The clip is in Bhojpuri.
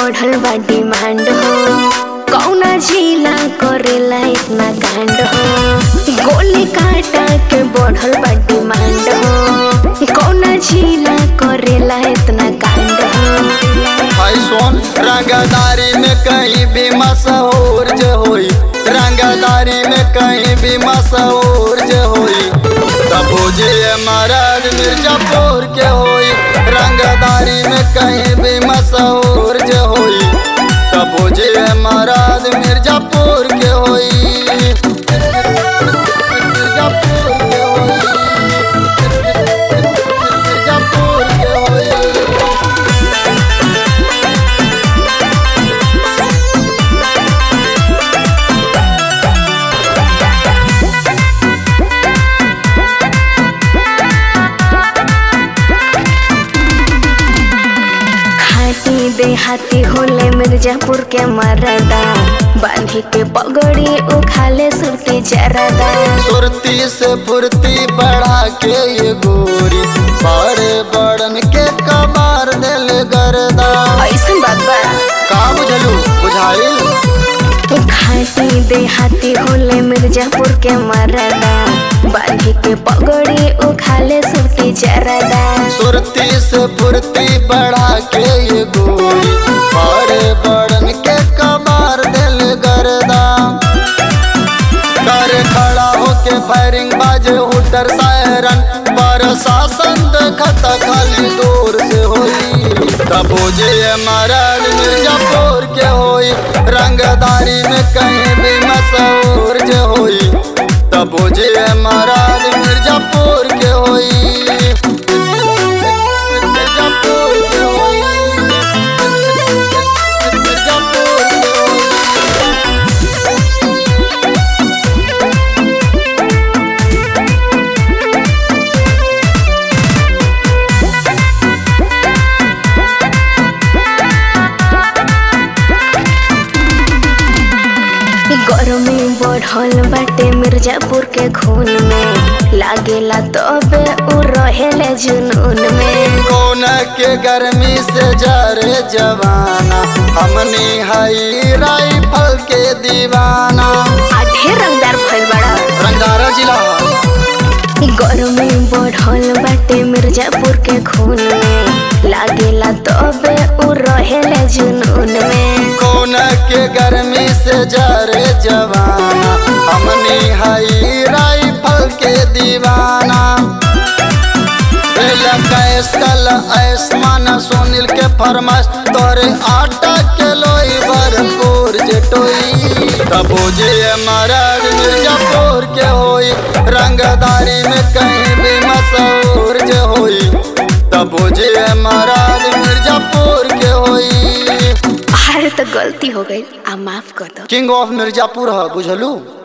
बढ़ल बा डिमांड हो कौना जिला करेला इतना कांड हो गोली काटा के बढ़ल बा डिमांड हो कौना जिला करेला इतना कांड हो भाई सोन रंगदारी में कहीं भी मशहूर जे होई रंगदारी में कहीं भी मशहूर जे होई तब जे महाराज मिर्जापुर के होई रंगदारी में कहीं भी मशहूर जे होई तब जे महाराज मिर्जापुर के होई मिर्जापुर के होई मिर्जापुर के होई खाटी देहाती होले मिर्जापुर के मरदा बांधी के पगड़ी उखाले सुरती जरदा सुरती से फुर्ती बढ़ा के ये गोरी बड़े बड़न के कबार दिल गर्दा ऐसन बात बा का बुझलू बुझाइल खाटी देहाती होले मिर्जापुर के मरदा बांधी के पगड़ी उखाले सुरती जरदा सुरती से फुर्ती बढ़ा के ये गोरी बड़े बड़न के कबार दिल गर्दा कर खड़ा होके फायरिंग बाजे हुटर सायरन प्रशासन देखत खाली दूर से होई तब जे महाराज मिर्जापुर के होई रंगदारी में कहीं भी मशहूर जे होई तब जे महाराज मिर्जापुर के होई मिर्जापुर के होई मिर्जापुर के होई गर्मी बढ़ल बाटे मिर्जापुर के खून में लागेला तबे उ रहेले जुनून में कौन के गर्मी से जरे जवाना हमनी हई राइफल के दीवाना आ ढेर रंगदार भइल बड़ा रंगारा जिला गर्मी बढ़ल बाटे मिर्जापुर के खून में लागेला तबे उ रहेले जुनून में कौन के गर्मी से जरे जवाना हमनी हई राइफल के दीवाना बेला कैस कल आसमान सोनिल के फरमाइश तोरे आटा के लोई भरपूर जटोई तबो जे महाराज मिर्जापुर के होई रंगदारी में कहीं भी मशहूर जे होई तबो जे महाराज मिर्जापुर के होई अरे तो गलती हो गई आ माफ कर दो किंग ऑफ मिर्जापुर है बुझलू